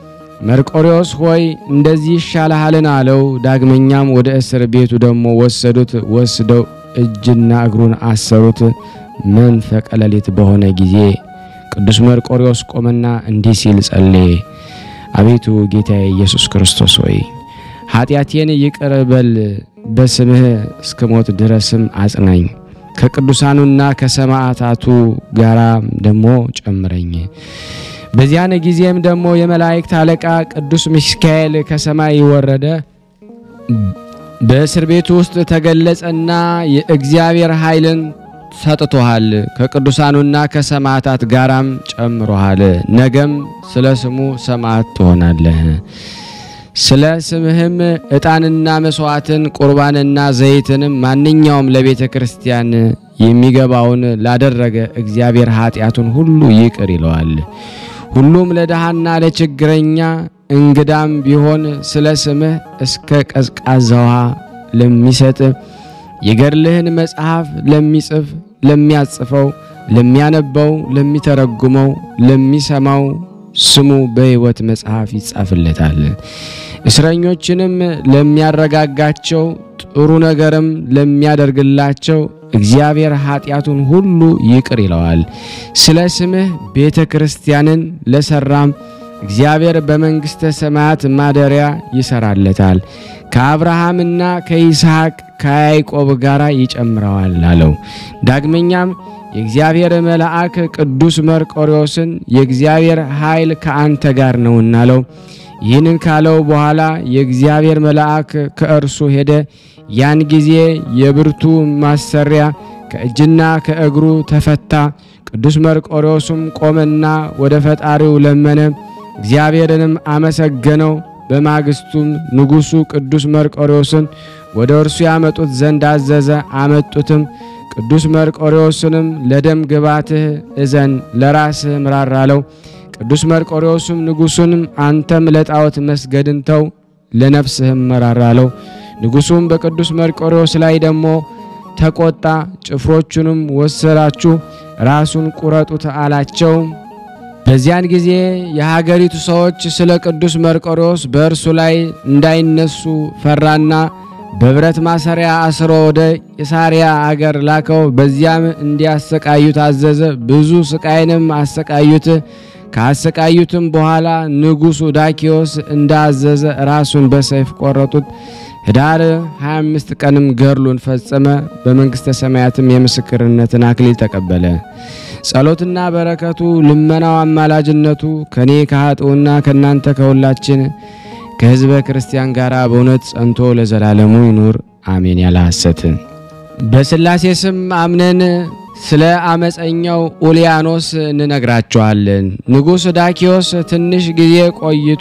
መርቆሬዎስ ሆይ እንደዚህ ይሻልሃልን አለው። ዳግመኛም ወደ እስር ቤቱ ደግሞ ወሰዱት። ወስደው እጅና እግሩን አሰሩት። መንፈቀ ሌሊት በሆነ ጊዜ ቅዱስ መርቆሪዎስ ቆመና እንዲህ ሲል ጸለየ። አቤቱ ጌታዬ ኢየሱስ ክርስቶስ ሆይ ኃጢአቴን ይቅር በል፣ በስምህ እስክሞት ድረስም አጽናኝ፣ ከቅዱሳኑና ከሰማዕታቱ ጋራ ደግሞ ጨምረኝ። በዚያን ጊዜም ደግሞ የመላእክት አለቃ ቅዱስ ሚካኤል ከሰማይ ወረደ፣ በእስር ቤቱ ውስጥ ተገለጸና የእግዚአብሔር ኃይልን ሰጥቶሃል፣ ከቅዱሳኑና ከሰማዕታት ጋራም ጨምሮሃል። ነገም ስለ ስሙ ሰማዕት ትሆናለህ። ስለ ስምህም ዕጣንና መስዋዕትን ቁርባንና ዘይትንም ማንኛውም ለቤተ ክርስቲያን የሚገባውን ላደረገ እግዚአብሔር ኃጢአቱን ሁሉ ይቅር ይለዋል። ሁሉም ለድሃና ለችግረኛ እንግዳም ቢሆን ስለ ስምህ እስከ ቀዝቃዛ ውሃ ለሚሰጥ የገድልህን መጽሐፍ ለሚጽፍ ለሚያጽፈው፣ ለሚያነበው፣ ለሚተረጉመው፣ ለሚሰማው ስሙ በሕይወት መጽሐፍ ይጻፍለታል። እስረኞችንም ለሚያረጋጋቸው ጥሩ ነገርም ለሚያደርግላቸው እግዚአብሔር ኃጢአቱን ሁሉ ይቅር ይለዋል። ስለ ስምህ ቤተ ክርስቲያንን ለሰራም እግዚአብሔር በመንግሥተ ሰማያት ማደሪያ ይሰራለታል። ከአብርሃምና ከይስሐቅ ከያዕቆብ ጋር ይጨምረዋል አለው። ዳግመኛም የእግዚአብሔር መልአክ ቅዱስ መርቆሪዎስን የእግዚአብሔር ኃይል ከአንተ ጋር ነውና አለው። ይህንን ካለው በኋላ የእግዚአብሔር መልአክ ከእርሱ ሄደ። ያን ጊዜ የብርቱ ማሰሪያ ከእጅና ከእግሩ ተፈታ። ቅዱስ መርቆሪዎስም ቆመና ወደ ፈጣሪው ለመነ፣ እግዚአብሔርንም አመሰገነው። በማግስቱም ንጉሡ ቅዱስ መርቆሪዎስን ወደ እርሱ ያመጡት ዘንድ አዘዘ። አመጡትም። ቅዱስ መርቆሪዎስንም ለደም ግባትህ እዘን፣ ለራስህ ምራር አለው። ቅዱስ መርቆሪዎስም ንጉሡንም አንተም ለጣዖት መስገድን ተው፣ ለነፍስህም መራር አለው። ንጉሡም በቅዱስ መርቆሪዎስ ላይ ደግሞ ተቆጣ። ጭፍሮቹንም ወሰዳችሁ፣ ራሱን ቁረጡት አላቸው። በዚያን ጊዜ የሀገሪቱ ሰዎች ስለ ቅዱስ መርቆሪዎስ በእርሱ ላይ እንዳይነሱ ፈራና በብረት ማሰሪያ አስሮ ወደ ቂሳሪያ አገር ላከው። በዚያም እንዲያሰቃዩት አዘዘ። ብዙ ስቃይንም አሰቃዩት። ካሰቃዩትም በኋላ ንጉሡ ዳኪዎስ እንዳዘዘ ራሱን በሰይፍ ቆረጡት። ኅዳር 25 ቀንም ገድሉን ፈጸመ። በመንግሥተ ሰማያትም የምስክርነትን አክሊል ተቀበለ። ጸሎትና በረከቱ ልመናው፣ አማላጅነቱ ከኔ ከኃጥኡና ከእናንተ ከሁላችን ከሕዝበ ክርስቲያን ጋር በእውነት ጸንቶ ለዘላለሙ ይኑር አሜን። ያለ ሐሰት በሥላሴ ስም አምነን ስለ አመፀኛው ኡልያኖስ እንነግራቸዋለን። ንጉሥ ዳኪዎስ ትንሽ ጊዜ ቆይቶ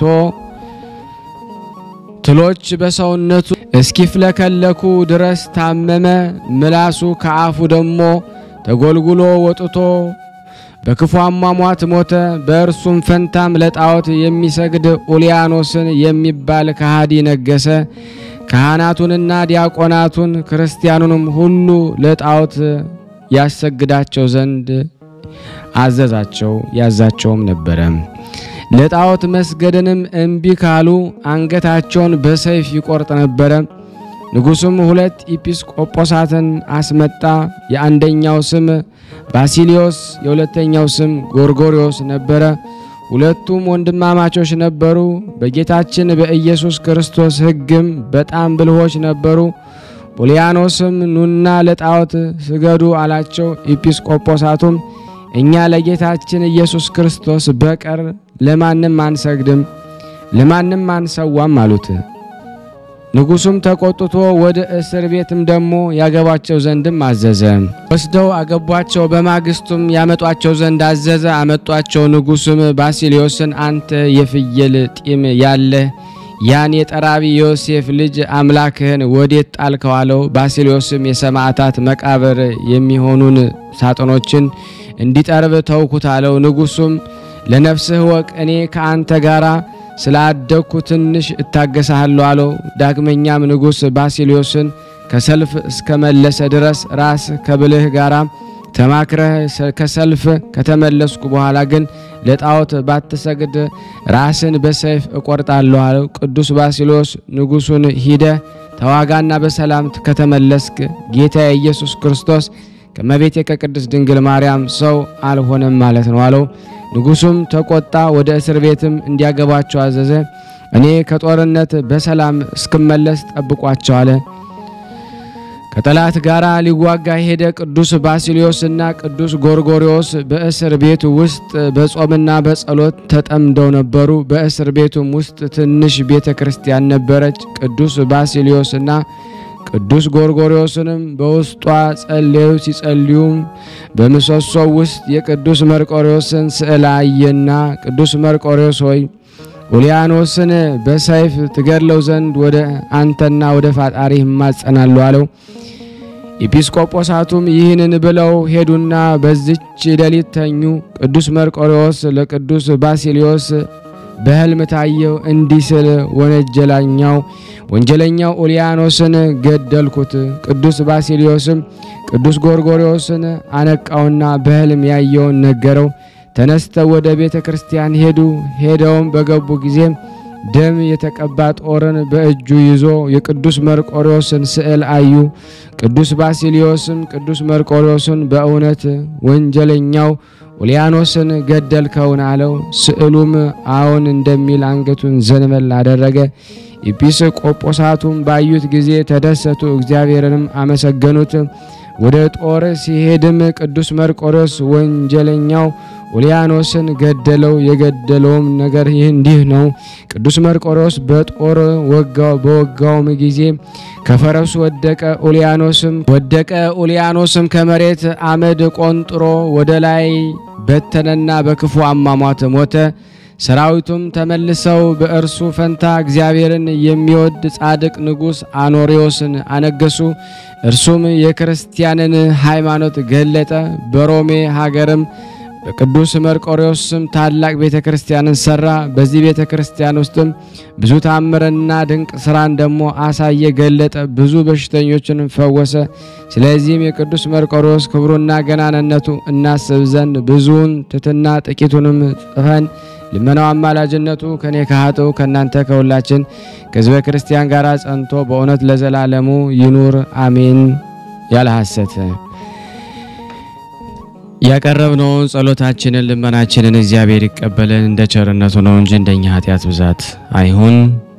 ትሎች በሰውነቱ እስኪፍለከለኩ ድረስ ታመመ። ምላሱ ከአፉ ደግሞ ተጎልጉሎ ወጥቶ በክፉ አሟሟት ሞተ። በእርሱም ፈንታም ለጣዖት የሚሰግድ ኡልያኖስን የሚባል ከሃዲ ነገሰ። ካህናቱንና ዲያቆናቱን ክርስቲያኑንም ሁሉ ለጣዖት ያሰግዳቸው ዘንድ አዘዛቸው፣ ያዛቸውም ነበረ። ለጣዖት መስገድንም እምቢ ካሉ አንገታቸውን በሰይፍ ይቆርጥ ነበረ። ንጉሡም ሁለት ኢጲስቆጶሳትን አስመጣ። የአንደኛው ስም ባሲሊዮስ፣ የሁለተኛው ስም ጎርጎሪዮስ ነበረ። ሁለቱም ወንድማማቾች ነበሩ። በጌታችን በኢየሱስ ክርስቶስ ሕግም በጣም ብልሆች ነበሩ። ኡልያኖስም ኑና ለጣዖት ስገዱ አላቸው። ኢጲስቆጶሳቱም እኛ ለጌታችን ኢየሱስ ክርስቶስ በቀር ለማንም አንሰግድም፣ ለማንም አንሰዋም አሉት። ንጉሡም ተቆጥቶ ወደ እስር ቤትም ደግሞ ያገቧቸው ዘንድም አዘዘ። ወስደው አገቧቸው። በማግስቱም ያመጧቸው ዘንድ አዘዘ። አመጧቸው። ንጉሡም ባሲሊዮስን አንተ የፍየል ጢም ያለህ ያን የጠራቢ ዮሴፍ ልጅ አምላክህን ወዴት ጣልከው? አለው። ባሲሊዮስም የሰማዕታት መቃብር የሚሆኑን ሳጥኖችን እንዲጠርብ ተውኩት አለው። ንጉሡም ለነፍስህ ወቅ እኔ ከአንተ ጋር ስላደግኩ ትንሽ እታገሳለሁ አለው። ዳግመኛም ንጉሥ ባሲሊዮስን ከሰልፍ እስከመለሰ ድረስ ራስ ከብልህ ጋራ ተማክረህ ከሰልፍ ከተመለስኩ በኋላ ግን ለጣዖት ባትሰግድ ራስን በሰይፍ እቆርጣለሁ አለው። ቅዱስ ባሲሊዮስ ንጉሡን ሂደ ተዋጋና በሰላም ከተመለስክ ጌታ ኢየሱስ ክርስቶስ ከመቤቴ ከቅድስት ድንግል ማርያም ሰው አልሆነም ማለት ነው አለው። ንጉሡም ተቆጣ። ወደ እስር ቤትም እንዲያገባቸው አዘዘ። እኔ ከጦርነት በሰላም እስክመለስ ጠብቋቸው አለ። ከጠላት ጋር ሊዋጋ ሄደ። ቅዱስ ባሲሊዮስ እና ቅዱስ ጎርጎሪዎስ በእስር ቤት ውስጥ በጾምና በጸሎት ተጠምደው ነበሩ። በእስር ቤቱም ውስጥ ትንሽ ቤተ ክርስቲያን ነበረች። ቅዱስ ባሲሊዮስ እና ቅዱስ ጎርጎሪዎስንም በውስጧ ጸለዩ። ሲጸልዩም በምሰሶው ውስጥ የቅዱስ መርቆሪዎስን ስዕል አየና ቅዱስ መርቆሪዎስ ሆይ ኡልያኖስን በሰይፍ ትገድለው ዘንድ ወደ አንተና ወደ ፋጣሪ ይማጸናሉ አለው። ኤጲስቆጶሳቱም ይህንን ብለው ሄዱና በዚች ሌሊት ተኙ። ቅዱስ መርቆሪዎስ ለቅዱስ ባሲሊዮስ በሕልም ታየው እንዲህ ስል ወነጀላኛው ወንጀለኛው ኡልያኖስን ገደልኩት። ቅዱስ ባሲሊዮስም ቅዱስ ጎርጎሪዎስን አነቃውና በሕልም ያየውን ነገረው። ተነስተው ወደ ቤተ ክርስቲያን ሄዱ። ሄደውም በገቡ ጊዜ ደም የተቀባ ጦርን በእጁ ይዞ የቅዱስ መርቆሪዎስን ስዕል አዩ። ቅዱስ ባሲሊዮስም ቅዱስ መርቆሪዎስን በእውነት ወንጀለኛው ኡልያኖስን ገደልከውን አለው። ስዕሉም አዎን እንደሚል አንገቱን ዘንበል አደረገ። ኤጲስቆጶሳቱም ባዩት ጊዜ ተደሰቱ፣ እግዚአብሔርንም አመሰገኑት። ወደ ጦር ሲሄድም ቅዱስ መርቆሪዎስ ወንጀለኛው ኡልያኖስን ገደለው። የገደለውም ነገር ይህ እንዲህ ነው። ቅዱስ መርቆሪዎስ በጦር ወጋው። በወጋውም ጊዜ ከፈረሱ ወደቀ። ኡልያኖስም ወደቀ። ኡልያኖስም ከመሬት አመድ ቆንጥሮ ወደ ላይ በተነና በክፉ አሟሟት ሞተ። ሰራዊቱም ተመልሰው በእርሱ ፈንታ እግዚአብሔርን የሚወድ ጻድቅ ንጉሥ አኖሪዎስን አነገሱ። እርሱም የክርስቲያንን ሃይማኖት ገለጠ። በሮሜ ሀገርም በቅዱስ መርቆሪዎስ ስም ታላቅ ቤተ ክርስቲያንን ሰራ። በዚህ ቤተ ክርስቲያን ውስጥም ብዙ ታምርና ድንቅ ስራን ደግሞ አሳየ፣ ገለጠ። ብዙ በሽተኞችንም ፈወሰ። ስለዚህም የቅዱስ መርቆሪዎስ ክብሩና ገናንነቱ እናስብ ዘንድ ብዙውን ትትና ጥቂቱንም ጽፈን ልመናው አማላጅነቱ ከኔ ከኃጥኡ ከእናንተ ከሁላችን ከሕዝበ ክርስቲያን ጋር ጸንቶ በእውነት ለዘላለሙ ይኑር አሜን። ያለ ሐሰት ያቀረብነውን ጸሎታችንን ልመናችንን እግዚአብሔር ይቀበለን እንደ ቸርነቱ ነው እንጂ እንደኛ ኃጢአት ብዛት አይሁን።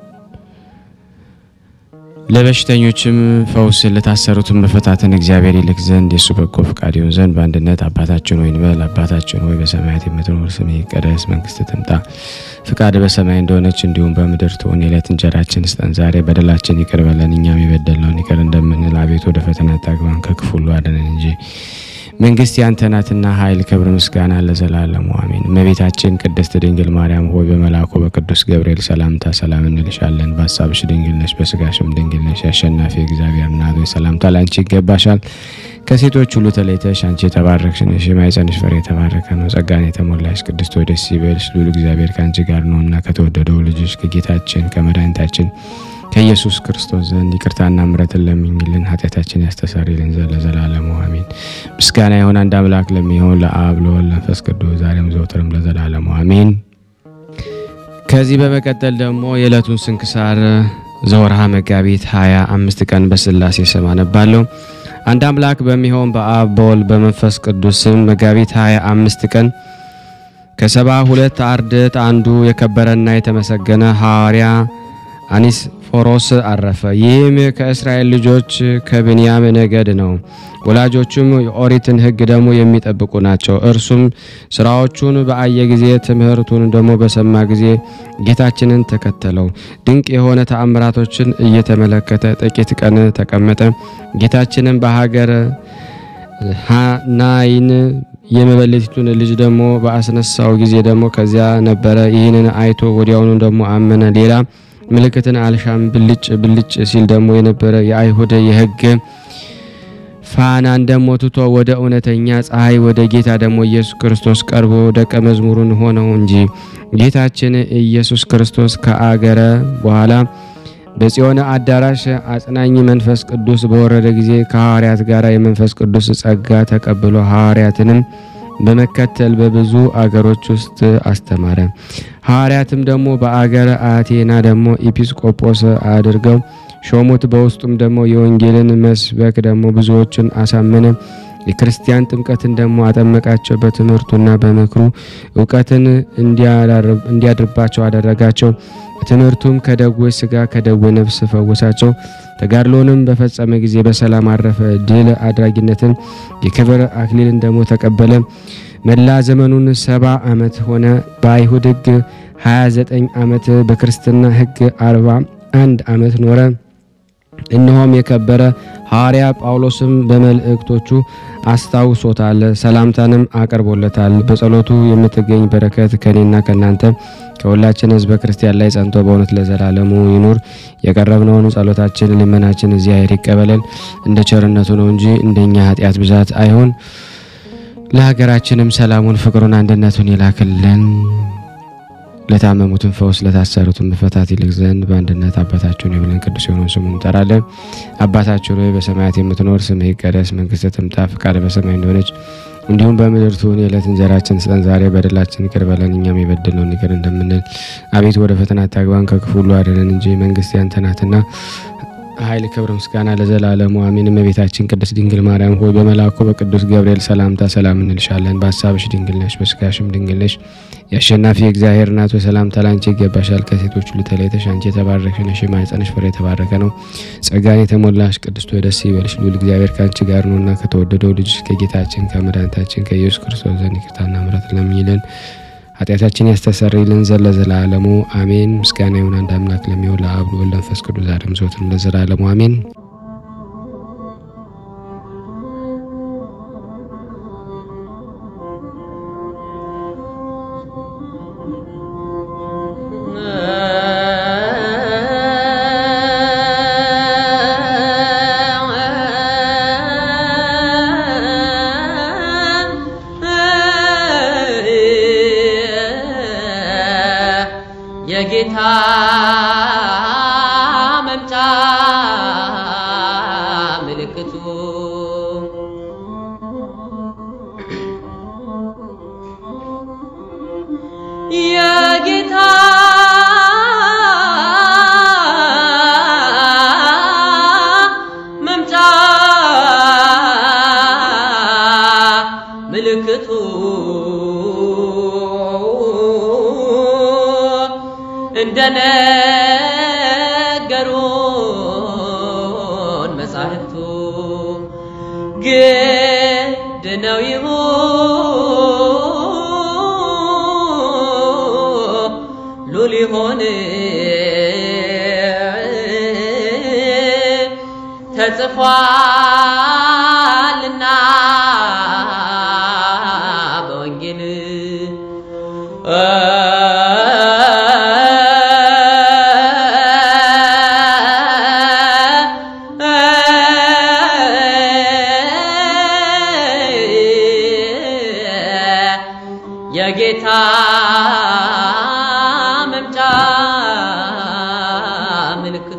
ለበሽተኞችም ፈውስ ለታሰሩትም መፈታትን እግዚአብሔር ይልክ ዘንድ የእሱ በጎ ፈቃድ ይሁን ዘንድ በአንድነት አባታችን ሆይ እንበል። አባታችን ሆይ በሰማያት የምትኖር ስምህ ይቀደስ፣ መንግስት ትምጣ፣ ፍቃድ በሰማይ እንደሆነች እንዲሁም በምድር ትሁን። የዕለት እንጀራችን ስጠን ዛሬ፣ በደላችን ይቅር በለን እኛም የበደልነውን ይቅር እንደምንል፣ አቤቱ ወደ ፈተና አታግባን ከክፉ ሁሉ አድነን እንጂ መንግስት ያንተ ናትና ኃይል፣ ክብር፣ ምስጋና ለዘላለሙ አሜን። እመቤታችን ቅድስት ድንግል ማርያም ሆይ በመልአኩ በቅዱስ ገብርኤል ሰላምታ ሰላም እንልሻለን። በሀሳብሽ ድንግል ነሽ፣ በስጋሽም ድንግል ነሽ። አሸናፊ እግዚአብሔር እናት ሆይ ሰላምታ ላንቺ ይገባሻል። ከሴቶች ሁሉ ተለይተሽ አንቺ የተባረክሽ ነሽ፣ የማኅፀንሽ ፍሬ የተባረከ ነው። ጸጋን የተሞላሽ ቅድስት ሆይ ደስ ይበልሽ፣ ልዑል እግዚአብሔር ከአንቺ ጋር ነውና ከተወደደው ልጅሽ ከጌታችን ከመድኃኒታችን ከኢየሱስ ክርስቶስ ዘንድ ይቅርታና ምሕረትን ለምኝልን ኃጢአታችን ያስተሰርይልን ዘንድ ለዘላለሙ አሜን። ምስጋና ይሁን አንድ አምላክ ለሚሆን ለአብ ለወልድ ለመንፈስ ቅዱስ ዛሬም ዘወትርም ለዘላለሙ አሜን። ከዚህ በመቀጠል ደግሞ የዕለቱን ስንክሳር ዘወርሃ መጋቢት ሀያ አምስት ቀን በስላሴ ስም አነባለሁ። አንድ አምላክ በሚሆን በአብ በወልድ በመንፈስ ቅዱስ ስም መጋቢት ሀያ አምስት ቀን ከሰባ ሁለት አርድእት አንዱ የከበረና የተመሰገነ ሐዋርያ አኒስ ፎሮስ አረፈ። ይህም ከእስራኤል ልጆች ከብንያም ነገድ ነው። ወላጆቹም የኦሪትን ሕግ ደግሞ የሚጠብቁ ናቸው። እርሱም ስራዎቹን በአየ ጊዜ ትምህርቱን ደግሞ በሰማ ጊዜ ጌታችንን ተከተለው። ድንቅ የሆነ ተአምራቶችን እየተመለከተ ጥቂት ቀን ተቀመጠ። ጌታችንን በሀገር ናይን የመበለቲቱን ልጅ ደግሞ በአስነሳው ጊዜ ደግሞ ከዚያ ነበረ። ይህንን አይቶ ወዲያውኑ ደግሞ አመነ። ሌላ ምልክትን አልሻም። ብልጭ ብልጭ ሲል ደግሞ የነበረ የአይሁድ የሕግ ፋናን ደግሞ ትቶ ወደ እውነተኛ ፀሐይ ወደ ጌታ ደግሞ ኢየሱስ ክርስቶስ ቀርቦ ደቀ መዝሙሩን ሆነው እንጂ ጌታችን ኢየሱስ ክርስቶስ ከአገረ በኋላ በጽዮን አዳራሽ አጽናኝ መንፈስ ቅዱስ በወረደ ጊዜ ከሐዋርያት ጋር የመንፈስ ቅዱስ ጸጋ ተቀብሎ ሐዋርያትንም በመከተል በብዙ አገሮች ውስጥ አስተማረ። ሐዋርያትም ደግሞ በአገረ አቴና ደግሞ ኤጲስቆጶስ አድርገው ሾሙት። በውስጡም ደግሞ የወንጌልን መስበክ ደግሞ ብዙዎችን አሳመነ። የክርስቲያን ጥምቀትን ደግሞ አጠመቃቸው። በትምህርቱና በምክሩ እውቀትን እንዲያድርባቸው አደረጋቸው። ትምህርቱም ከደዌ ሥጋ ከደዌ ነፍስ ፈወሳቸው። ተጋድሎንም በፈጸመ ጊዜ በሰላም አረፈ። ድል አድራጊነትን የክብር አክሊልን ደግሞ ተቀበለ። መላ ዘመኑን ሰባ ዓመት ሆነ። በአይሁድ ሕግ 29 ዓመት በክርስትና ሕግ 41 ዓመት ኖረ። እነሆም የከበረ ሐዋርያ ጳውሎስም በመልእክቶቹ አስታውሶታል፣ ሰላምታንም አቅርቦለታል። በጸሎቱ የምትገኝ በረከት ከኔና ከእናንተ ከሁላችን ሕዝበ ክርስቲያን ላይ ጸንቶ በእውነት ለዘላለሙ ይኑር። የቀረብነውን ጸሎታችን ልመናችን እግዚአብሔር ይቀበለን፣ እንደ ቸርነቱ ነው እንጂ እንደኛ ኃጢአት ብዛት አይሆን። ለሀገራችንም ሰላሙን፣ ፍቅሩን፣ አንድነቱን ይላክልን። ለታመሙትን ፈውስ ለታሰሩትን መፈታት ይልቅ ዘንድ በአንድነት አባታችን ሆይ ብለን ቅዱስ የሆነውን ስሙን እንጠራለን። አባታችን ሆይ በሰማያት የምትኖር ስምህ ይቀደስ፣ መንግስትህ ትምጣ፣ ፈቃድህ በሰማይ እንደሆነች እንዲሁም በምድር ትሁን። የዕለት እንጀራችን ስጠን ዛሬ፣ በደላችን ይቅር በለን እኛም የበደልነውን ይቅር እንደምንል። አቤቱ ወደ ፈተና አታግባን ከክፉ ሁሉ አድነን እንጂ መንግስት ያንተ ናትና ኃይል፣ ክብር፣ ምስጋና ለዘላለሙ አሜን። እመቤታችን ቅድስት ድንግል ማርያም ሆይ በመልአኩ በቅዱስ ገብርኤል ሰላምታ ሰላም እንልሻለን። በሀሳብሽ ድንግል ነሽ፣ በስጋሽም ድንግል ነሽ። የአሸናፊ እግዚአብሔር እናት ሆይ ሰላምታ ላንቺ ይገባሻል። ከሴቶች ሁሉ ተለይተሽ አንቺ የተባረክሽ ነሽ፣ የማኅፀንሽ ፍሬ የተባረከ ነው። ጸጋን የተሞላሽ ቅድስት ሆይ ደስ ይበልሽ፣ ልዑል እግዚአብሔር ከአንቺ ጋር ነውና ከተወደደው ልጅሽ ከጌታችን ከመድኃኒታችን ከኢየሱስ ክርስቶስ ዘንድ ይቅርታና ምሕረት ለምኝልን ኃጢአታችን ያስተሰርይልን ዘንድ ለዘላለሙ አሜን። ምስጋና ይሁን አንድ አምላክ ለሚሆን ለአብ ለወልድ ለመንፈስ ቅዱስ ዛሬም ዘወትርም ለዘላለሙ አሜን። የጌታ መምጫ ምልክቱ የጌታ መምጫ ምልክቱ እንደነገሩን መጻሕፍቱ ግድ ነው ይሁሉ ሊሆን ተጽፏልና በወንጌል የጌታ መምጫ ምልክቱ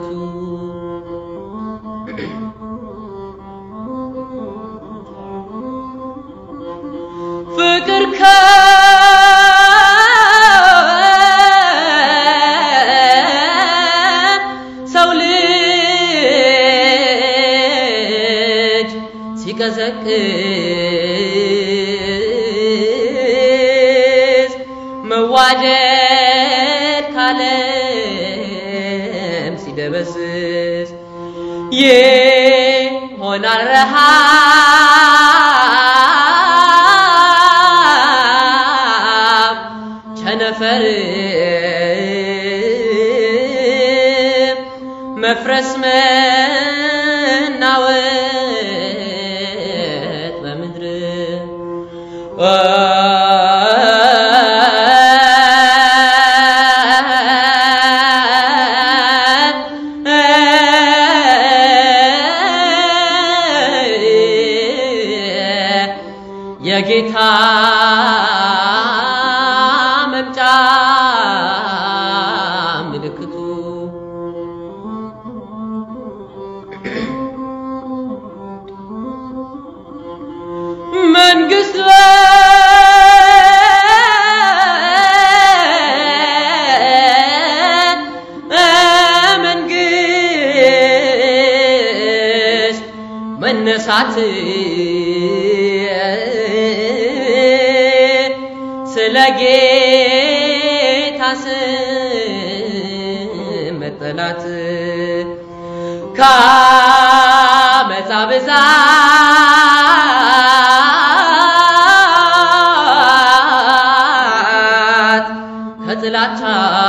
ፍቅር ከሰው ልጅ ሲቀዘቅዝ መዋደድ ካለም ሲደበስስ ይሆናል ረሃብ ቸነፈር መፍረስ መናወጥ በምድር የጌታ መምጫ ምልክቱ መንግስት መንግስት መነሳት በጌታ ስም መጠላት ከአመፃ ብዛት ከጥላቻ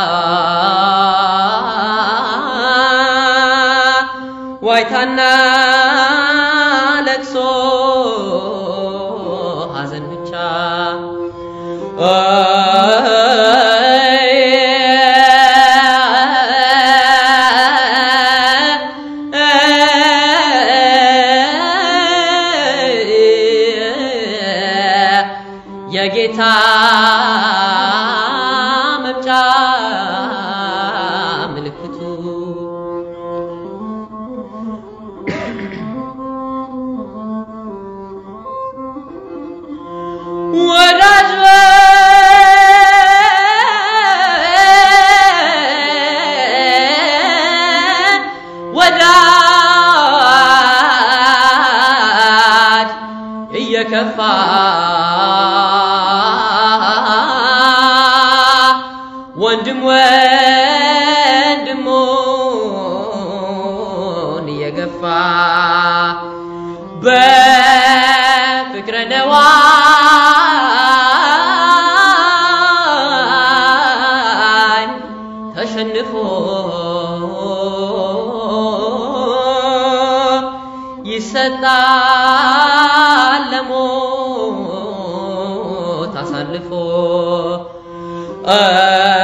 ዋይታና ለቅሶ ሐዘን ብቻ የጌታ መምጫ ምልክቱ ወዳጅ ወዳጅ እየከፋ ወንድም ወንድሙን እየገፋ በፍቅረ ነዋይ ተሸንፎ ይሰጣል ለሞት አሳልፎ